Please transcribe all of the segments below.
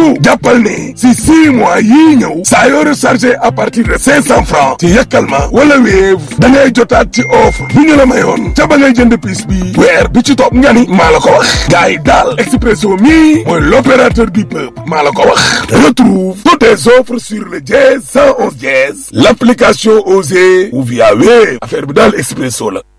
loolu jàppal ne si six mois yii ñëw saa yoo rechargé à partir de cinq cent francs ci Yakalma wala Wave da ngay jotaat ci offre bu ñu la mayoon ca ba ngay jënd piis bi weer bi ci topp nga ni maa la ko wax gars yi daal Expresso mi mooy l'opérateur du peuple maa la ko wax retrouve toutes tes offres sur le dièse 111 dièse l'application Osée ou via Wave affaire bi daal Expresso la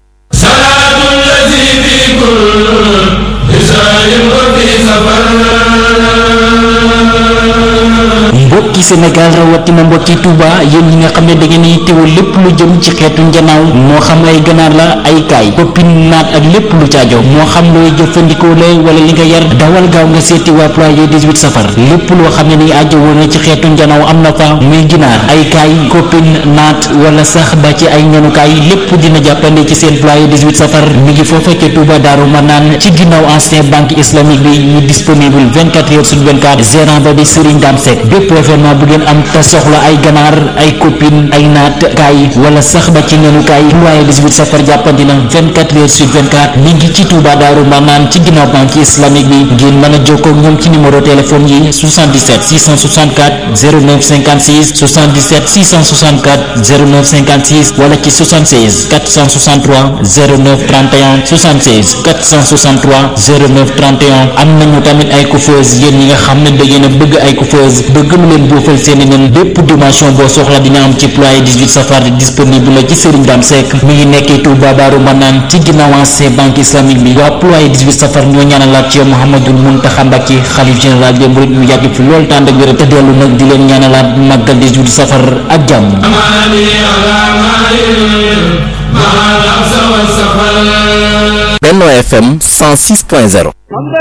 mbokki Sénégal rawatina mbokki Touba yéen ñi nga xam ne da ngeen yittewoo lépp lu jëm ci xeetu njanaaw moo xam ay ganaar la ay kaay koppin naat ak lépp lu caajo moo xam looy jëfandikoo la wala li nga yar dawal gaaw nga seeti waa ployé 18 safar lépp loo xam ne ni aajo woon na ci xeetu njanaaw am na fa muy ginaar ay kaay koppin naat wala sax ba ci ay ñanukaay lépp dina jàppande ci seen ployé 18 safar mi ngi foofa ca Touba Daaru Manaan ci ginnaaw ancien banque islamique bi ñu disponible 24 heures sur 24 gérant ba di Serigne Dame Seck bépp événement bu ngeen am te soxla ay ganaar ay copine ay naat kaay wala sax ba ci nenukaay ployé 18 safar jàppandi na 24 heures sur 24 mi ngi ci Touba Daaru Manaan ci ginnaaw banque islamique bi ngeen mën a jokkoo ak ñoom ci numéro téléphone yi 77 664 09 56 77 664 09 56 wala ci 76 463 09 31 76 463 09 31 am nañu tamit ay coiffeuse yéen ñi nga xam ne da ngeen a bëgg ay coiffeuse bëgg lu leen boofal seeni nen bépp dimension boo soxla dina am ci ployé 18 safar disponible la ci Serigne Dame Seck mi ngi nekkee Touba Daaru Manaan ci ginnaaw ancien banque islamique bi waa ployé 18 safar ñoo ñaanalaat ci Mouhamadul Mountakha Mbacké xalif général des mourides mu yàgg fi lool tànd ak wér te dellu nag di leen ñaanalaat màggal 18 safar ak jàmm Benno FM 106.0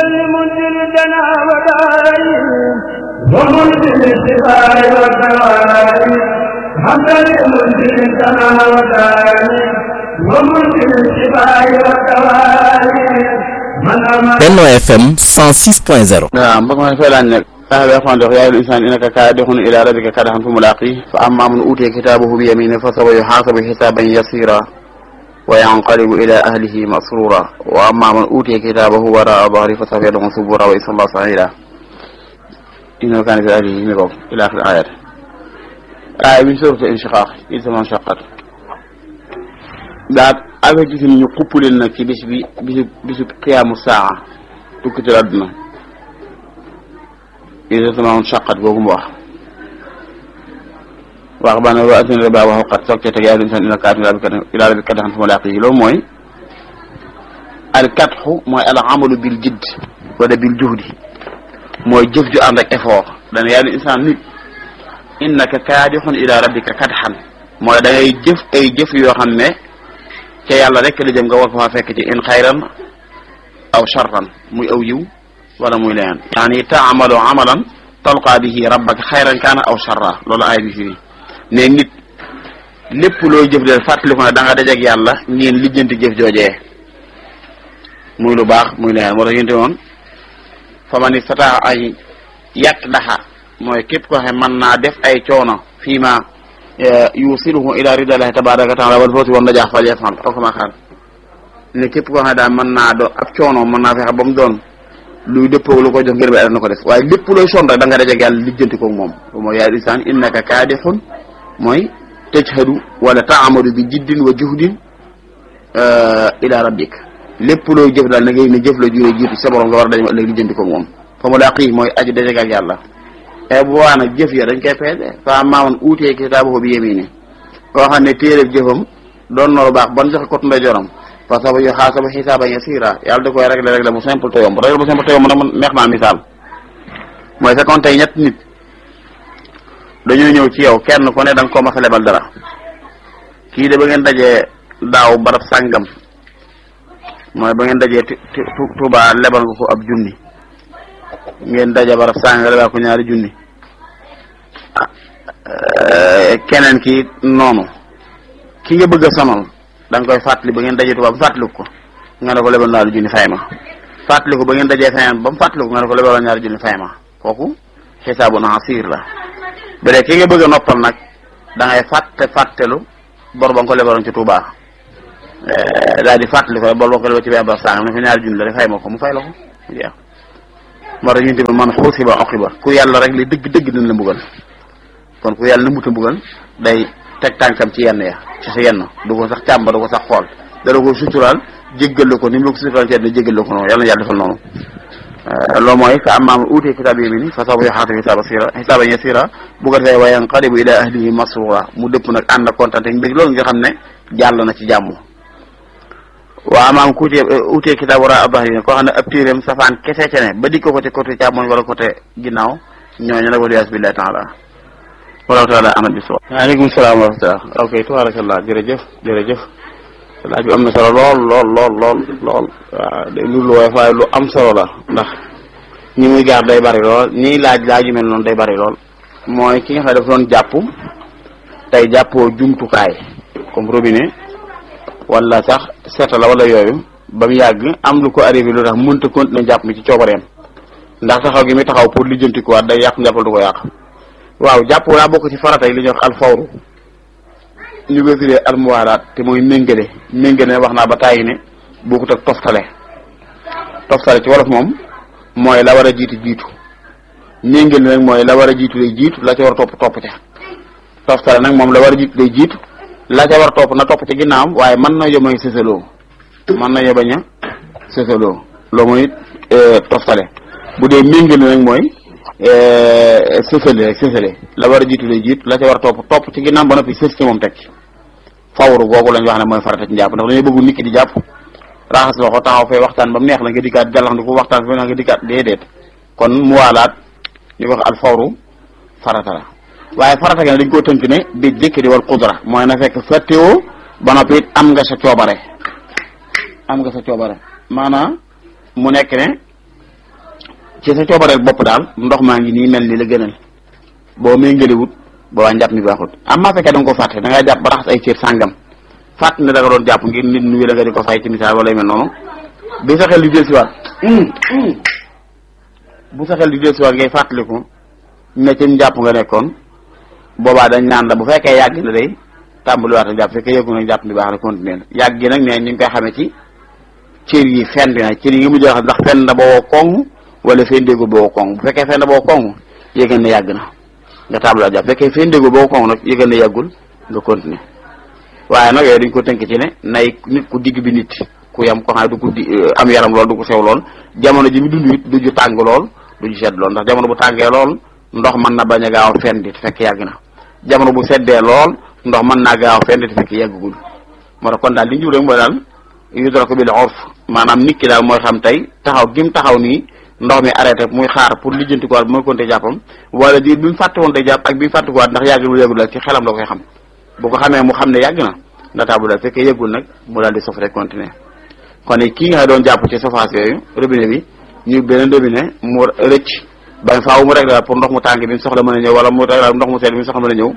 ومنزل الشفاء والدواء حمدا لمنزل السماء والدواء ومنزل الشفاء والدواء من أمر Benno FM 106.0 waaw mbokk ma fay laaj nag saxabi axwan dox yaayul insaan innaka kaadixun ila rabbika kadaxan fa mulaqi fa amma man utiya kitaabahu bi yamini fa sawfa yuxaasabu xisaaban yasira wa yanqalibu ila ahlihi masrura wa amma man utiya kitaabahu waraa dahri fa sawfa yad'u subura wa yasla saira innahu kaana fi ahlihi mi ko ila axir ayat aaya bi suratu inshiqaq il sama shaqat daa avertisi ñu xupp leen nag ci bis bi bisu bisu qiyaamu saa tukkital àdduna isa sama shaqat googu mu wax wax ba ne wa atina riba wa xawqat soog ca teg yaa insan ila kaatu ila rabbi kadaxan fa mulaqi loolu mooy al katxu mooy al amalu bil jidd wala bil juhdi mooy jëf ju ànd ak effort dana yaa insaan nit innaka kaadixun ila rabbika kadxan mooy da ngay jëf ay jëf yoo xam ne ca yàlla rek la jëm nga war ko faa fekk ci in xayran aw sharran muy aw yiw wala muy leneen yaani taamalu amalan talqaa bihi rabbaka xayran kaana aw sharra loolu aay bi fii ne nit lépp loo jëf de fàttaliku ne da nga dajeek yàlla ngeen lijjanti jëf joojee muy lu baax muy leneen moo tax yénte woon fa man istataa ay yàq daxa mooy képp ko xam mën naa def ay coono fii ma yusiluhu ila ridallahi tabaraka wa taala wal fawzi wan najaax fal yafal aw kama xaal ne képp koo xam ne daal mën naa do ab coono mën naa fexe ba mu doon luy dëppoo lu ko jox ngir ba na ko def waaye lépp looy sonn rek da nga dajeeg yàlla lijjanti ko moom mooy yaa insaan innaka kaadixun mooy tajhadu wala taamadu bi jiddin wa juhdin ila rabbik lépp looy jëf daal na ngay ne jëf la juree jiitu sa borom nga war a daje ëllëg lijjanti ko moom fa mu laqi mooy aji dajeeg ak yàlla e bu waa nag jëf ya dañ koy peese fa maamoon uutee kitaabahu bi yemini koo xam ne téereb jëfam doon na lu baax ban joxe kot ndeyjooram fa saba yu xaasaba xisaaban yasiira yàlla da koy réglé réglé bu simple te yomb réglé bu simple te yomb nag man neex naa misaal mooy fekkoon tey ñett nit dañoo ñëw ci yow kenn ku ne da nga ko mas a lebal dara kii de ba ngeen dajee daaw barab sàngam mooy ba ngeen dajee Tuubaa lebal nga ko ab junni ngeen daje barab sàngam lebal ko ñaari junni keneen ki noonu ki nga bëgg a sonal da nga koy fàttali ba ngeen dajee Tuubaa ba fàttaliku ko nga ne ko lebal naa lu junni fay ma fàttaliku ba ngeen dajee feneen ba mu fàttaliku nga ne ko lebal ñaari junni fay ma kooku xisaabu na asiir la bu dee ki nga bëgg a noppal nag da ngay fàtte fàttelu bor ba nga ko lebaloon ci Tuubaa daal di fàttali ko bor ba nga ko lebal ci benn barab sàngam ne ko ñaari junni la de fay ma ko mu fay la ko mu jeex moo tax ñu tamit man xuusiba oqiba ku yàlla rek li dëgg dëgg dina la mbugal kon ku yàlla na muta mbugal day teg tànkam ci yenn ya ci sa yenn du ko sax càmba du ko sax xool dara ko suturaal jéggal ko ni mu la ko suturaal ci yenn jéggal ko noonu yàlla na yàlla defal noonu loolu mooy fa ammaa man uutiya kitaaba yamiinihi fa sawfa yuhaasabu hisaaban yasiira hisaaban yasiira bu ko defee wa yanqalibu ilaa ahlihi masruura mu dëpp nag ànd ak kontaan te mbég loolu nga xam ne jàll na ci jàmm waa amaam ku utee utee kitaab war a abahri koo xam ne ab téeréem safaan kese ce ne ba dikk ko ci côté càmmoñ wala côté ginnaaw ñooñu nag waliyaas billahi taala wallahu taala amal bi soo waaleykum salaam wa rahmatullah ok tabarakallah jërëjëf jërëjëf laaj bi am na solo lool lool lool lool lool waaw day lu lu woyof waaye lu am solo la ndax ñi muy gaar day bari lool ñiy laaj laaj yu mel noonu day bari lool mooy ki nga xam ne dafa doon jàpp tey jàppoo jumtukaay comme robinet wala sax seeta la wala yooyu ba mu yàgg am lu ko arrivé lu tax mënta continuer jàpp mi ci coobareem ndax taxaw gi muy taxaw pour lijjanti ko waat day yàq njàppal du ko yàq waaw jàpp daa bokk ci farata yi li ñuy wax alfawru ñu koy firee almuwaalaat te mooy méngale méngale wax naa ba tàyyi ne bokkut ak toftale toftale ci wolof moom mooy la war a jiitu jiitu méngale nag mooy la war a jiitu day jiitu la ca war a topp topp ca toftale nag moom la war a jiitu day jiitu la ca war a topp na topp ci ginnaawam waaye mën na yomay sësaloo mën na yobañ a sësaloo loolu mooy toftale bu dee méngale nag mooy sësale rek sësale la war a jiitu day jiitu la ca war a topp topp ci ginnaaw ba noppi sës ci moom teg ci fawru googu lañ wax ne mooy farata ci njàpp ndax dañuy bëggu nit ki di jàpp raxas loxo taxaw fee waxtaan ba mu neex la nga dikkaat jàllax ndi ko waxtaan fa nga dikkaat déedéet kon mu waalaat ñu ko wax al fawru farata la waaye farata gi ne dañ koo tënk ne bi jëkkëri wal qudra mooy na fekk fàttewoo ba noppi it am nga sa coobare am nga sa coobare maanaam mu nekk ne ci sa coobareel bopp daal ndox maa ngi nii mel ni la gënal boo méngalewut boobaa njàpp mi baaxut am maa fekkee da nga ko fàtte da ngay jàpp ba raxas ay cër sàngam fàtt ne da nga doon jàpp ngir nit nuyu la nga di ko fay ci misaal wala yu mel noonu bi sa xel di del siwaat bu sa xel di del siwaat ngay fàttaliku ne ci njàpp nga nekkoon boobaa dañ naan la bu fekkee yàgg na day tàmbaliwaat a jàpp fekkee yëgu nag jàpp mi baax na continuer yàgg gi nag ne ñu ngi koy xamee ci cër yi fenn na cër yi nga mujj wax ndax fenn na boo koŋ wala fenn déggul boo koŋ bu fekkee fenn boo koŋ yëgal ne yàgg na nga tàmbaliwaat jàpp fekkee fenn déggul boo koŋ nag yëgal ne yàggul nga continuer waaye nag yooyu dañ ko tënk ci ne nay nit ku digg bi nit ku yam ko xam ne du ko di am yaram lool du ko sew lool jamono ji mu dund it du ju tàng lool du ju sedd lool ndax jamono bu tàngee lool ndox mën na bañ a gaaw a fenn di fekk yàgg na jamono bu seddee lool ndox mën naa gaaw a fenn di fekk yàggugul moo tax kon daal li ñu rek mooy daal yudraku bil urf maanaam nit ki daal mooy xam tey taxaw gi mu taxaw nii ndox mi arrêté muy xaar pour lijjanti ko waat bu mooy konte jàppam wala di bi mu fàtte woon te jàpp ak bi mu fàtte ko waat ndax yàggul yàggul daal ci xelam la koy xam bu ko xamee mu xam ne yàgg na ndax bu daal fekkee yëggul nag mu daal di sof rek continuer kon kii nga doon jàpp ci surface yooyu robinet bi ñu beneen robinet mu rëcc ba faaw mu réglé pour ndox mu tàng bi mu soxla mën a ñëw wala mu réglé ndox mu sedd bi mu soxla mën a ñëw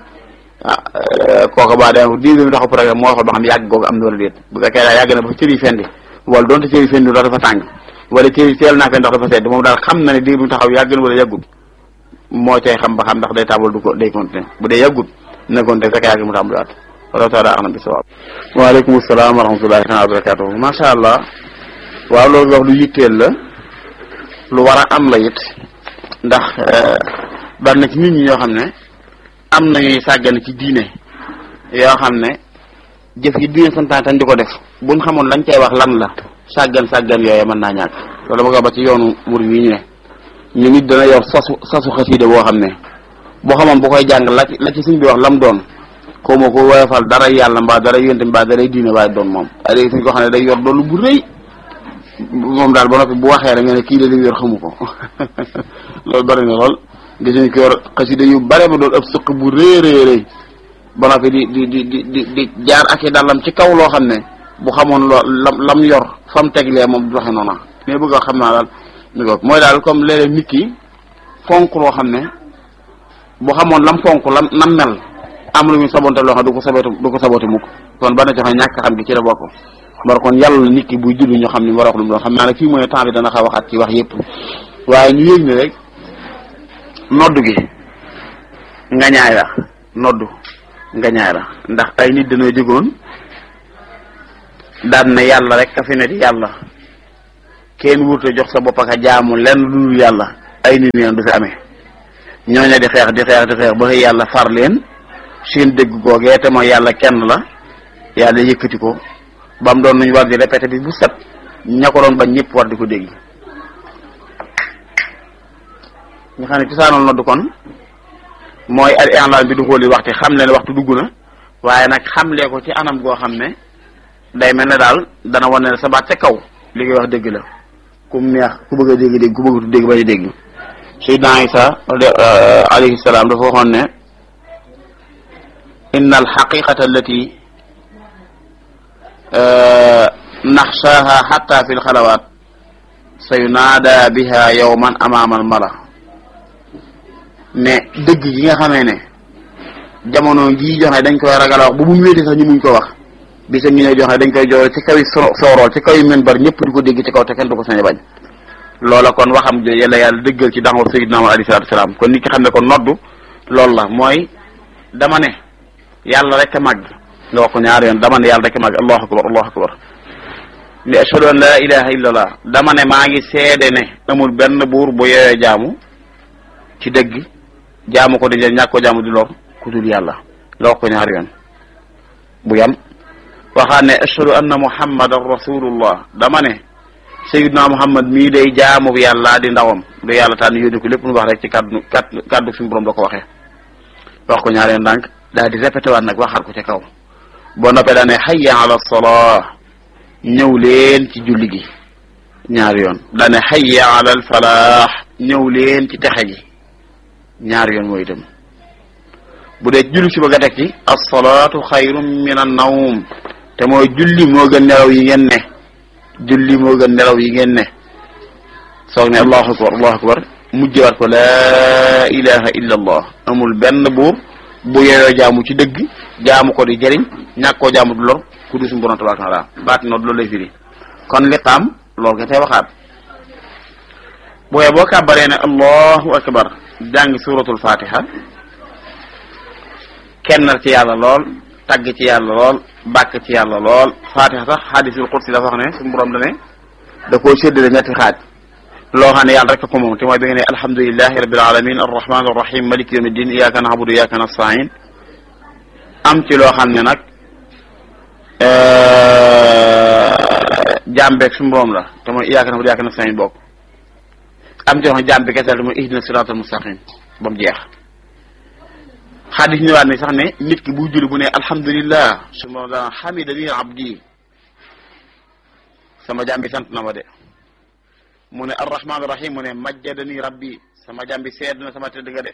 ah kooka ba dem dix minutes taxaw programme moo xool ba xam yàgg googu am na wala déet bu fekkee daal yàgg na ba cër yi fendi wala donte cër yi fendi ndox dafa tàng wala cër yi teel naa fee ndox dafa sedd moom daal xam na ne diir bi mu taxaw yàgg na wala yàggut moo cay xam ba xam ndax day tabal du ko day continuer bu dee yàggut na continuer fekk yàgg mu tàmbaliwaat wala taala axna bi sawaab waaleykum salaam wa rahmatullahi taala wa barakatuhu macha allah waaw loolu wax lu yitteel la lu war a am la it ndax bari na ci nit ñi ñoo xam ne am nañuy sàggan ci diine yoo xam ne jëf yi diine santaan tañ di ko def buñ xamoon lañ cay wax lan la sàggan sàggan yooyu mën naa ñàkk loolu bëgg ba ci yoonu mur yi ñu ne ñu nit dana yor sasu sasu xasiida boo xam ne boo xamoon bu koy jàng la ci la ci suñ bi wax lam doon xaw ma ko woyofal dara yàlla mbaa dara yonte mbaa dara diine waaye doon moom ay suñ ko xam ne day yor doolu bu rëy moom daal ba noppi bu waxee rek nga ne kii la li yor xamu ko loolu bari na lool gis nañ ko yor xasida yu bare ba doon ëpp sëq bu rëy rëy rëy ba noppi di di di di di di jaar ak i dàllam ci kaw loo xam ne bu xamoon loo lam lam yor fam teglee moom du waxe noona mais bëgg a xam naa daal mi ko mooy daal comme léeg-léeg nit ki fonk loo xam ne bu xamoon lam fonk lam nam mel am lu muy sabonte loo xam du ko sabote du ko sabote mukk kon ba na joxe ñàkk xam gi ci la bokk mar kon yàlla nit ki buy julli ñu xam ni war a wax lu mu doon xam naa ne fii mooy temps bi dana xaw waxaat ci wax yépp waaye ñu yëg ne rek noddu gi ngañaay la noddu ngañaay la ndax ay nit dañoo jógoon daan ne yàlla rek ka fi ne di yàlla kenn wurte jox sa bopp ak jaamu lenn lu dul yàlla ay nit neen du fi amee ñooña di xeex di xeex di xeex ba xëy yàlla far leen seen dégg googee te mooy yàlla kenn la yàlla yëkkati ko ba mu doon nuñ war di répété bi bu set ña ko doon bañ ñëpp war di ko dégg ñu xam ne cosaanal nodd kon mooy al i'laan bi du xooli waxti xam leen waxtu dugg na waaye nag xamlee ko ci anam goo xam ne day mel ne daal dana wane ne sa baat ca kaw li ngay wax dëgg la ku mu neex ku bëgg a dégg dégg ku bëgg a dégg bañ a dégg Seydina Isa alayhi salaam dafa waxoon ne inna al xaqiqata allati naxshaaha xatta fi lxalawaat sa yunaada biha yowman amaama al mala ne dëgg gi nga xamee ne jamono jii joxe dañ koy ragal a wax bu mu wéete sax ñu muñ ko wax bisa ñu ne joxe dañ koy joxe ci kaw soorool ci kaw yi men bar ñëpp di ko dégg ci kaw te kenn du ko sañ a bañ loola kon waxam jo yàlla yàlla dëggal ci daxwa sayyidina Muhammad alayhi salaatu salaam kon nit ki xam ne kon noddu loolu la mooy dama ne yàlla rek a màgg nga wax ko ñaari yoon dama ne yàlla rek a màgg allahu akbar allahu akbar li ashhadu an la ilaha illa allah dama ne maa ngi seede ne amul benn buur bu yooyee jaamu ci dëgg jaamu ko di njëriñ ñàkk ko jaamu di lor ku dul yàlla nga wax ko ñaari yoon bu yam waxaat ne ashhadu anna muhammadan rasulullah dama ne sayyidna muhammad mii day jaamu yàlla di ndawam du yàlla tànn yónni ko lépp lu wax rek ci kaddu kaddu kaddu suñu borom la ko waxee wax ko ñaari yoon ndànk daal di répété waat nag waxaat ko ca kaw boo noppee daa ne hayya ala salaa ñëw leen ci julli gi ñaari yoon daa ne hayya ala al falaax ñëw leen ci texe gi ñaari yoon mooy itam bu dee julli si bëgg a teg ci as-salaatu xayrun min an-nawm te mooy julli moo gën nelaw yi ngeen ne julli moo gën nelaw yi ngeen ne soog ne allahu akbar allahu akbar mujjëwaat ko laa ilaha illa allah amul benn buur bu yeyoo jaamu ci dëgg jaamu ko di jëriñ ñàkk koo jaamu du lor ku du suñu borom tabaraka taala baat noonu loolu lay firi kon liqaam loolu nga tey waxaat booyee boo kàbbaree ne allahu akbar jàng suratul fatiha kennal ci yàlla lool tagg ci yàlla lool bàkk ci yàlla lool fatiha sax hadisul qudsi dafa wax ne suñu borom da ne da koo séddale ñetti xaaj loo xam ne yàlla rek ko moom te mooy bi nga ne alhamdulilahi rabbil alamin arrahman arrahim maliki yawmi din iyyaka na'budu iyyaka nasta'in am ci loo xam ne nag jàmbeeg suñu borom la te mooy iyyaka na'budu iyyaka nasta'in bokk am ci loo xam ne jàmbi kese la te mooy ihdina siratal mustaqim ba mu jeex xadis ñëwaat ne sax ne nit ki buy julli bu ne alhamdulillah suñu borom daan hamidani abdi sama jàmbi sant na ma de mu ne arrahman rahim mu ne majjadani rabbi sama jàmbi seed na sama tëdd nga de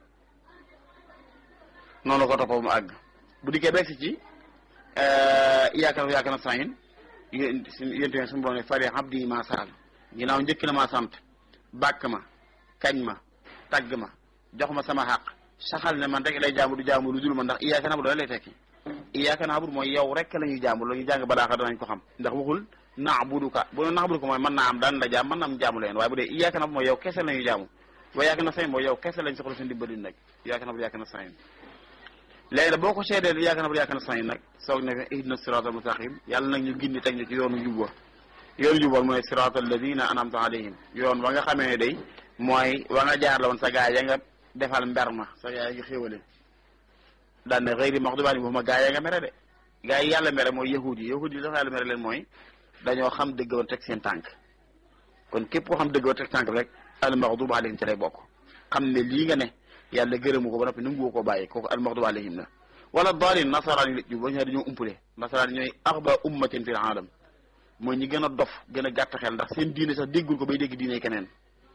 noonu la ko toppoo mu àgg bu dikkee beeg si ci iyyaka iyyaka nasta'in yéen yéen suñu borom ne fari abdi ma saal ginnaaw njëkk na ma sant bàkk ma kañ ma tagg ma jox ma sama xaq saxal ne man rek lay jaamu du jaamu lu dul man ndax iyyaka na'budu lay tekki iyyaka na'budu mooy yow rek la ñuy jaamu la ñuy jàng balaaxa danañ ko xam ndax waxul na'buduka bu doon na'buduka mooy mën naa am daan la jaam mën naa am jaamu leen waaye bu dee iyyaka na'budu mooy yow kese la ñuy jaamu wa iyyaka nasta'in mooy yow kese lañ soxla seen dimbali nag iyyaka na'budu iyyaka nasta'in léegi nag boo ko seedee iyyaka na'budu iyyaka nasta'in nag soog ne ihdina siratal mustaqim yàlla nag ñu gindi teg ñu ci yoonu jub wa yoonu jub wa mooy siratal ladina an'amta alayhim yoon wa nga xamee ne day mooy wa nga jaar la woon sa gaa ya nga defal mber ma sa gaa yi nga xéwale daan ne xëyri maxdubi alayhim ma gaa ya nga mere de gaa yi yàlla mere mooy yahud yi yahud yi dafa yàlla mere leen mooy dañoo xam dëgg ba teg seen tànk kon képp koo xam dëgg ba teg tànk rek al maxdubi alayhim ci lay bokk xam ne lii nga ne yàlla gërëmu ko ba noppi nangu koo bàyyi kooku al maxdubi alayhim la wala daalin nasaraan yi la jub ba ñu dañoo umpule nasaraan yi ñooy axba ummatin fil aalam mooy ñi gën a dof gën a gàtt xel ndax seen diine sax déggul ko bay dégg diine keneen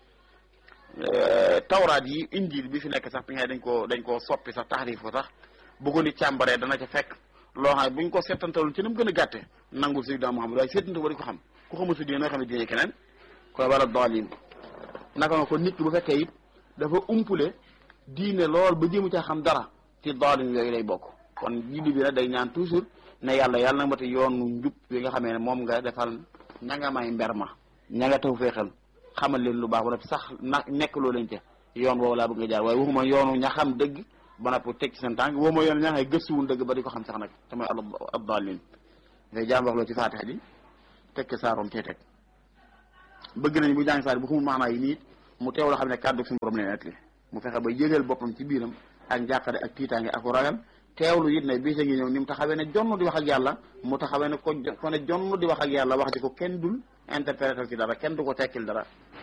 tawraat yi injil bi fi nekk sax bi nga dañ koo dañ koo soppi sax taxrif ko sax bu ko nit càmbaree dana ca fekk loo xam ne buñ ko seetantalul ci ni mu gën a gàtte nangul sayyidina Muhammad waaye seetantal ba di ko xam ku xamul sa diine noo xam ne diine keneen koy wala daalin naka nga ko nit ki bu fekkee it dafa umpule diine lool ba jéemu caa xam dara ci daalin yooyu lay bokk kon julli bi nag day ñaan toujours ne yàlla yàlla na mati yoonu njub bi nga xamee ne moom nga defal ña nga may mber ma ña nga taw feexal xamal leen lu baax ba noppi sax na nekk loo leen ca yoon woowu laa bëgg nga jaar waaye waxuma yoonu ña xam dëgg ba noppi teg ci seen tànk waxuma yoonu ña xam gëstuwul dëgg ba di ko xam sax nag te mooy ad-daalliin ngay jaam wax loo ci faatixa ji teg ca saaroom cee teg bëgg nañ bu jàng saar bu xamul maanaa yi nii mu teew la xam ne kàddu suñu borom leen etli mu fexe ba yëgal boppam ci biiram ak njàqare ak tiitaange ak ragal teewlu it ne bii sa ngi ñëw ni mu taxawee ne jonn di wax ak yàlla mu taxawee ne ko ko ne jonn di wax ak yàlla wax di ko kenn dul interpréter ci dara kenn du ko tekkil dara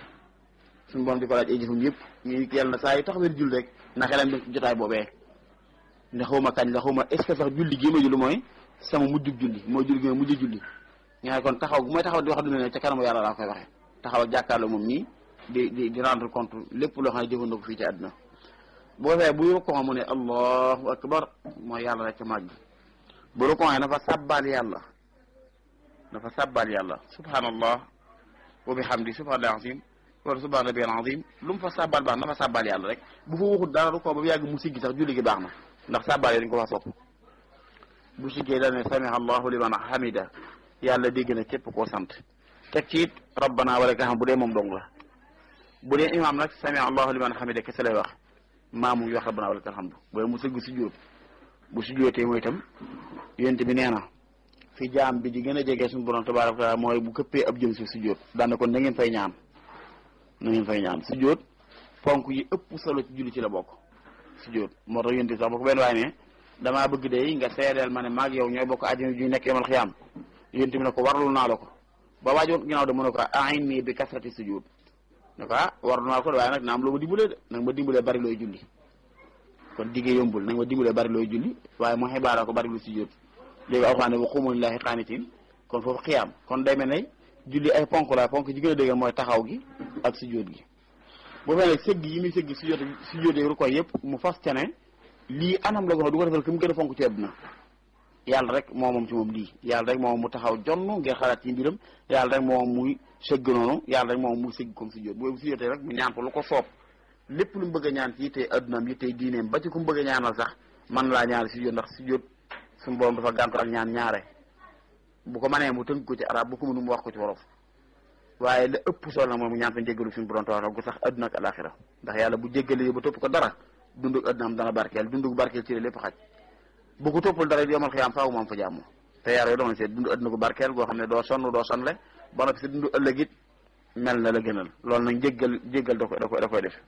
suñu borom di ko laaj ay jëfam yëpp ñu yàlla na saa yu taxawee di jul rek na xelam dem ci jotaay boobee ne xaw ma kañ la xaw ma est ce que sax julli gii ma julli mooy sama mujjug julli mooy julli gi ma mujj julli nga kon taxaw bu may taxaw di wax du ne ca kanamu yàlla laa koy waxee taxaw ak jàkkaarloo moom nii di di di rendre compte lépp loo xam ne jëfandoo ko fii ci àdduna boo fee bu rukkoo mu ne allahu akbar mooy yàlla rek ca màgg bu rukkoo dafa sàbbaal yàlla dafa sàbbaal yàlla subhanallah wa bihamdi subhanallah azim wala subhana rabbil azim lu mu fa sàbbaal baax na fa sàbbaal yàlla rek bu fa waxut dara rukkoo ba mu yàgg mu siggi sax julli gi baax na ndax sàbbaal yi dañ ko fa sopp bu siggee dane sami allahu liman hamida yàlla dégg na képp koo sant teg ci it rabbana wala nga xam bu dee moom dong la bu dee imaam nag sami allahu liman hamida kese lay wax maamu ngi wax rabbana wala alhamdu bu dee mu sëgg sujjóot bu sujjóotee mooy itam yonent bi nee na fi jaam bi di gën a jege suñu borom tabaaraka wa taala mooy bu këppee ab jëm si sujjóot daana kon na ngeen fay ñaan na ngeen fay ñaan sujjóot ponk yi ëpp solo ci julli ci la bokk sujjóot moo tax yonent bi sax ba ko benn waaye ne damaa bëgg de nga seedeel ma ne maag yow ñooy bokk àjjana ju nekk yomal xiyaam yonent bi ne ko warlul naa la ko ba waajoon ginnaaw de mu ne ko a'inni bi kasrati sujud ne ko ah warlu naa ko de waaye nag na am loo ma dimbalee de nag ma dimbalee bari looy julli kon diggee yombul nag ma dimbalee bari looy julli waaye mu xibaara ko bari lu sujud léegi alxuraan ne wa qumu lillahi qaanitiin kon foofu xiyaam kon day mel ne julli ay ponk la ponk ji gën a dëgg mooy taxaw gi ak sujud gi boo fee nag sëgg yi muy sëgg sujud sujud yi rukoy yëpp mu fas ca ne lii anam la ko xam du ko defal ki mu gën a fonk ci àdduna yàlla rek moo moom ci moom lii yàlla rek moom mu taxaw jonn ngir xalaat ci mbiram yàlla rek moom muy sëgg noonu yàlla rek moom muy sëgg comme si jot bu si jotee rek mu ñaan ko lu ko soob lépp lu mu bëgg a ñaan ci yittee addunaam yittee diineem ba ci ku mu bëgg a ñaanal sax man laa ñaanal si jot ndax si jot suñu borom dafa gàntu ak ñaan ñaare bu ko manee mu tënk ko ci arab bu ko mënu mu wax ko ci wolof waaye la ëpp solo nag moom mu ñaan fa njéggalu suñu borom tabaaraka gu sax adduna ak alaxira ndax yàlla bu jéggalee ba topp ko dara dundug addunaam dana barkeel dundug barkeel ci lépp xaj bu ko toppul dara yomal xiyaam faaw moom fa jàmm te yaar yooyu doon seet dundu adduna gu barkeel goo xam ne doo sonn doo sonle ba noppi si dundu ëllëg it mel na la gënal loolu nag njéggal jéggal da koy da koy da koy def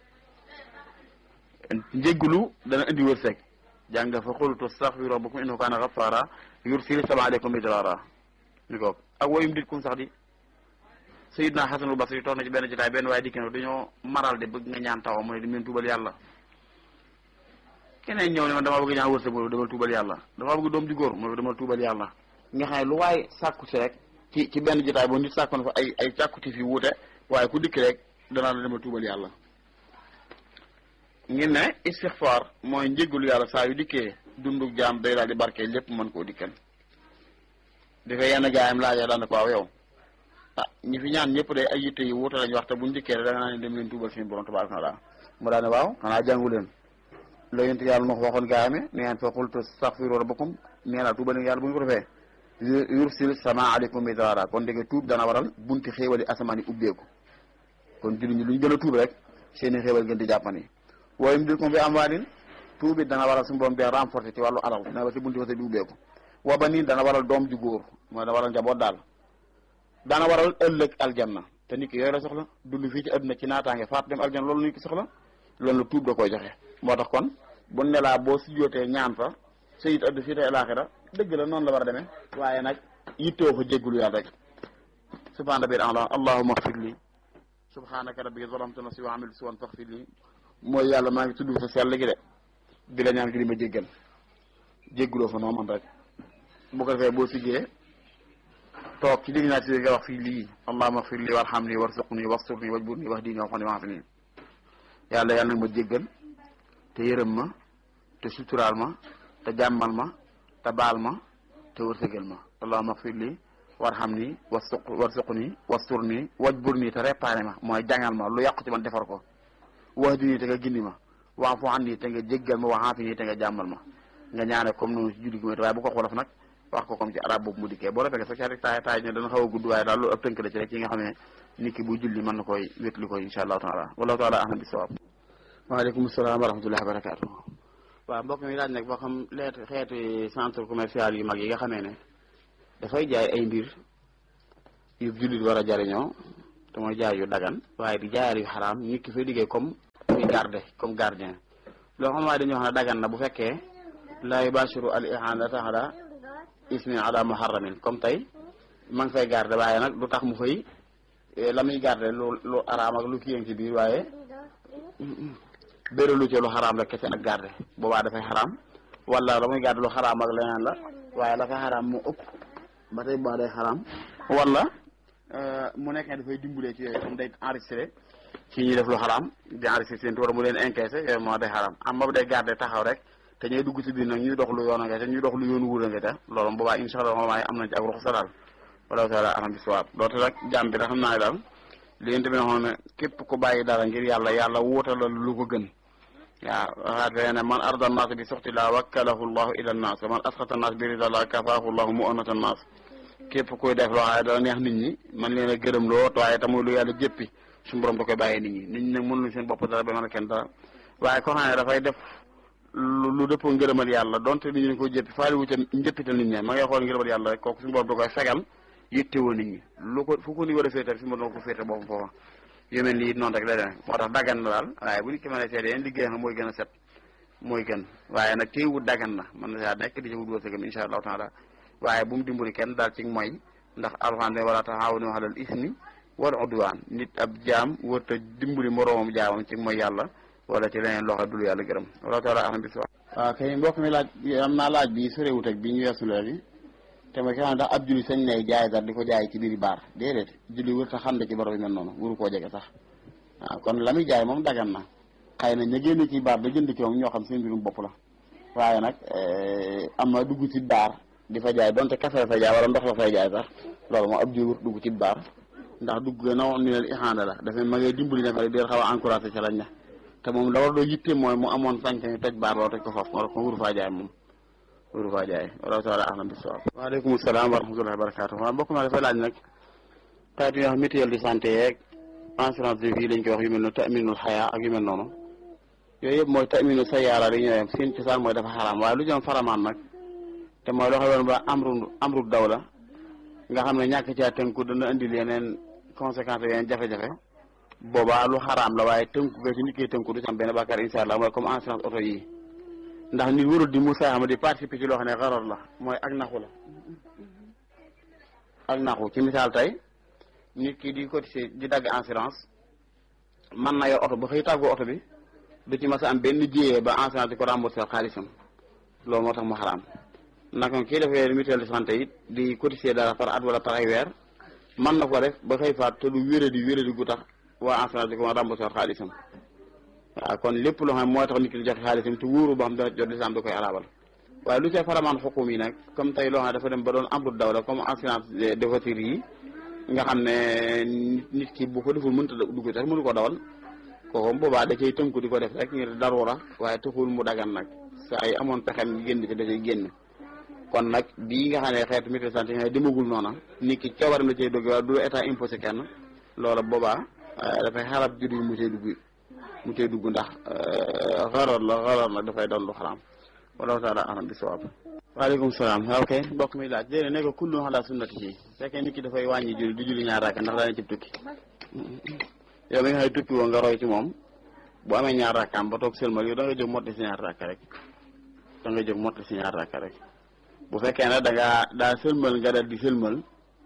njéggalu dana indi wërsëg jàng fa xultu astaghfiru rabbakum innahu kaana ghaffara yursil sama aleykum midrara ni ko ak woyum dit kum sax di Sayyidna Hasanul Basri toog na ci benn jotaay benn waaye dikk na dañoo maral de bëgg nga ñaan taw mu ne di meen tuubal yàlla keneen ñëw ne man damaa bëgg ñaan wërsëg mu demal tuubal yàlla damaa bëgg doom ju góor mu demal tuubal yàlla nga xam ne lu waaye sàkku si rek ci ci benn jotaay boo nit sàkku na fa ay ay càkkuti fi wuute waaye ku dikk rek danaa la demal tuubal yàlla ngir ne istixfaar mooy njéggalu yàlla saa yu dikkee dundug jaam day daal di barkee lépp mën koo dikkal dafay yenn gaayam laajee daan ko waaw yow ah ñi fi ñaan ñëpp day ay yitte yu wuute lañ wax te buñ dikkee rek da nga naan dem leen tuubal suñu borom tabaaraka wa taala mu daane waaw xanaa jàngu leen la yonent yàlla moo ko waxoon gaayame ne ngeen fa qultu astaghfiru rabbakum nee naa tuubal yàlla bu ñu ko defee yursil sama aleykum midrara kon dégg tuub dana waral bunti xéewali asamaan yi ubbeeku kon julli ñi lu ñu gën a tuub rek seeni xéewal gën di jàppani waaye mu dir ko fi am waalin tuub it dana waral suñu borom bi renforcer ci wàllu alal dana waral si bunti wasa bi ubbeeku wa ba nii dana waral doom ju góor mooy dana waral njaboot daal dana waral ëllëg aljanna te nit ki yooyu la soxla dund fii ci àdduna ci naataange faat dem aljanna loolu nit ki soxla loolu la tuub da koy joxe moo tax kon bu ne laa boo si jootee ñaan fa sayit addu fii te alaxira dëgg la noonu la war a demee waaye nag yittoo fa jéggulu yàlla rek subhana rabbil a'la allahumma ighfir li subhanaka rabbi zalamtu nafsi wa amiltu suwan faghfir li mooy yàlla maa ngi tudd sa sell gi de di la ñaan gi di ma jéggal jégguloo fa noo man rek bu ko defee boo siggee toog ci digg naa si nga wax fii lii allahumma ighfir li warhamni warzuqni wasturni wajburni wahdini wa'afini wa'afini yàlla yàlla nag ma jéggal te yërëm ma te suturaal ma te jàmmal ma te baal ma te wërsëgal ma allahumma ighfir li warhamni wasuq warzuqni wasturni wajburni te réparé ma mooy jàngal ma lu yàqu ci man defar ko wahdini te nga gindi ma wa'fu anni te nga jéggal ma wa'afini te nga jàmmal ma nga ñaane comme noonu ci julli gi waaye bu ko xolof nag wax ko comme ci arab boobu mu dikkee boo defee sax rek taay taay ne dana xaw a gudd waaye daal loolu ab tënk la ci rek yi nga xam ne nit ki bu julli mën na koy wétli koy insha allahu taala wallahu taala ahlam bi sawab waaleykum salaam wa rahmatullahi wa barakatuh waaw mbokk mi laaj nag boo xam leet xeeti centre commercial yu mag yi nga xamee ne dafay jaay ay mbir yu jullit war a jariñoo te mooy jaay yu dagan waaye di jaayal yu xaraam nit ki fay liggéey comme muy garde comme gardien loo xam waaye dañuy wax ne dagan na bu fekkee la yubashiru al ihanata ala ismin ala muharramin comme tey ma ngi fay garde waaye nag du tax mu fay la muy garde lu lu araam ak lu kiyang ci biir waaye béralu ci lu xaraam la kese ak garde boobaa dafay xaraam wala la muy garde lu xaraam ak leneen la waaye la fay xaraam mu ëpp ba tey boobaa day xaraam wala mu nekk ne dafay dimbalee ci yooyu comme day enregistré ci ñuy def lu xaraam di enregistré seen wala mu leen encaissé yooyu moo day xaraam am ba day garde taxaw rek te ñooy dugg ci biir nag ñuy dox lu yoon nga te ñuy dox lu yoon wuura nga te loolu boobaa incha allah moom am nañ ci ak ruxsa daal wala taala alam bi sawaab doote rek jàmm bi da xam naa ne daal li ngeen tamit waxoon ne képp ku bàyyi dara ngir yàlla yàlla wuutalal lu ko gën waaw waxaat fee ne man arda naas bi suxti laa wakkalahu llahu ila naas man asxata naas bi rida laa kafaahu llahu mu onata naas képp kuy def loo xam ne dana neex nit ñi man leen a gërëm loo waaye tamuy lu yàlla jëppi suñu borom da koy bàyyee nit ñi nit ñi nag mënuñu seen bopp dara ba mën a kenn dara waaye koo xam ne dafay def lu dëppoo ngërëmal yàlla donte nit ñi dañ ko jëppi faali wu ca njëppital nit ñi ma ngay xool ngërëmal yàlla rek kooku suñu borom da koy fegal yittewoo nit ñi lu ko fu ko ni war a féetal suñu borom da ko féete boppam foofa yu mel ni it noonu rek la demee moo tax daggan na daal waaye bu nit ki mën a seede yeen liggéey xam mooy gën a set mooy gën waaye nag téy wut daggan na mën na saa nekk di ci wut wërsëgam insha allahu taala waaye bu mu dimbali kenn daal ci mooy ndax alxuraan ne wala taxaawanu alal ismi wal udwaan nit ab jaam wërta dimbali moroomam jaamam ci mooy yàlla wala ci leneen loo xam dul yàlla gërëm wala taala aham bis waaw kay mbokk mi laaj am naa laaj bi sorewut ak bi ñu weesu léegi te mooy ki xam ndax ab julli sañ nay jaay dara di ko jaay ci biir baar déedéet julli wër ta xam ne ci borom yi mel noonu wuru koo jege sax waaw kon la muy jaay moom dagan na xëy na ña génn ci baar da jënd ci moom ñoo xam seen mbirum bopp la waaye nag am na dugg ci baar di fa jaay donte kafe la fay jaay wala ndox la fay jaay sax loolu moom ab julli dugg ci baar ndax dugg na woon ni leen ixaanda la dafa ma ngay dimbali ne fa di xaw a encouragé ca lañ ne te moom la war doo yitte mooy mu amoon sañ-sañ toj baar loolu toj ko foofu moo tax ko wuru faa jaay moom wuru faa jaay wala taala ahlam bi sawab waaleykum salaam wa rahmatullahi wa barakatuh waaw mbokk ma dafay laaj nag xeet yi nga xam mutuelle de santé yeeg assurance de vie lañ koy wax yu mel noonu taminul xayaa ak yu mel noonu yooyu yëpp mooy taminu sa yaara li ñëwee seen cosaan mooy dafa xaraam waaye lu jëm faramaan nag te mooy loo xam ne ba amru amru daw la nga xam ne ñàkk caa tënku dana indil yeneen conséquences yeneen jafe-jafe boobaa lu xaraam la waaye tënku ga ci nit ki tënku du ci am benn bàkkaar insha allah mooy comme assurance auto yi ndax nit warul di musaama di participer ci loo xam ne xarar la mooy ak naxu la ak naxu ci misaal tey nit ki di cotiser di dagg assurance man na yor oto ba xëy tàggoo oto bi du ci mas a am benn jiyee ba assurance di ko rembourser xaalisam loolu moo tax mu xaraam naka kii dafay mutuelle de santé it di cotiser dara par at wala par ay weer man na ko def ba xëy faat te du wéradi wéradi gu tax waa assurance di ko rembourser xaalisam waaw kon lépp loo xam ne mooy tax nit ki di joxe xaalisam te wóoru boo xam dana jot lislaam da koy alaabal waaye lu see faramaan xukum yi nag comme tey loo xam ne dafa dem ba doon amru dawla comme assurance de voiture yi nga xam ne nit ki bu ko deful mënta dugg tax mënu ko dawal kooku boobaa da cay tënku di ko def rek ngir darura waaye taxul mu dagan nag saa yi amoon pexem génn ci da cay génn kon nag bii nga xam ne xeetu mutuelle de santé nga demagul noona nit ki coobaram la cay dugg waaye du état imposé kenn loola boobaa dafay xarab jur yi mu cay dugg mu cay dugg ndax xarar la xarar nag dafay doon lu xaraam wallahu taala alam bi sawaab waaleykum salaam ok mbokk mi laaj déedéet ne ko kullu ala sunnati ci fekkee nit ki dafay wàññi julli du julli ñaar rakka ndax daana cib tukki yow mi nga xam ne tukki woo nga roy ci moom bu amee ñaar rakkaam ba toog sëlmal yow da nga jóg motti si ñaar rakka rek da nga jóg motti si ñaar rakka rek bu fekkee ne da ngaa daa sëlmal nga dal di sëlmal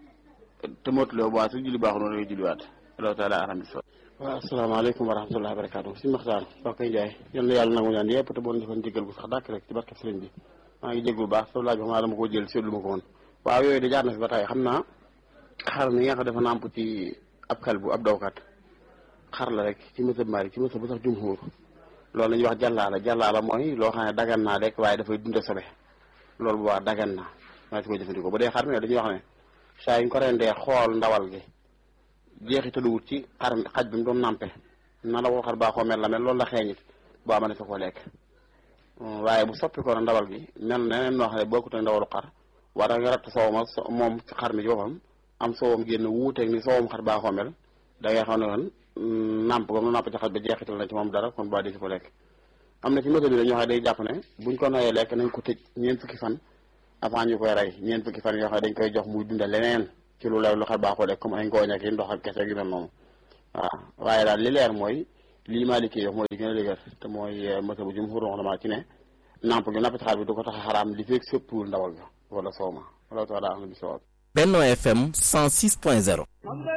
te mottuloo bu waa su julli baaxul noonu nga julliwaat wallahu taala alam bi sawaab waaw asalaamaaleykum wa rahmatullahi wa barakatu si maxtaan soo koy jaay yal na yàlla nangu ñaan yëpp te boon defoon jéggal bu sax dàkk rek ci barke sëriñ bi maa ngi jéglu baax soo laaj bi xam naa dama ko jël seetlu ma ko woon waaw yooyu de jaar na fi ba tey xam naa xar mi nga xam dafa nàmp ci ab kal bu ab dawkat xar la rek ci mësab mari ci mësab bu sax jumhur loolu la ñuy wax jàllaala jàllaala mooy loo xam ne dagan naa rek waaye dafay dunde sobe loolu bu baax dagan naa maa si ko jëfandikoo bu dee xar mi dañuy wax ne saa yuñ ko rendee xool ndawal gi jeexitaluwut ci xar xaj bi mu doon nàmpe na la ko xar baaxoo mel la mel loolu la xeeñit boo ama ne sa ko lekk waaye bu soppi ko na ndawal gi mel neneen noo xam ne bokkut ak ndawalu xar war nga ratt soowam moom ci xar mi ci boppam am soowam génn wuuteeg ni soowam xar baaxoo mel da ngay xam ne kon nàmp ba mu nàmp ci xaj ba jeexital na ci moom dara kon baa di si ko lekk am na ci méthode bi dañoo xam ne day jàpp ne buñ ko noyee lekk nañ ko tëj ñeent fukki fan avant ñu koy rey ñeent fukki fan yoo xam ne dañ koy jox muy dunda leneen ci lu lew lu xar baaxoo rek comme ay ngooñ ak yi ndox ak kese gi mel noonu waaw waaye daal li leer mooy lii Maliki wax mooy li gën a dëgër te mooy mësa bu jumhur ulama ci ne namp gi napp ci xar bi du ko tax a xaraam li fekk sëppul ndawal ga wala sooma wala taala am na bi sawab Benno FM 106.0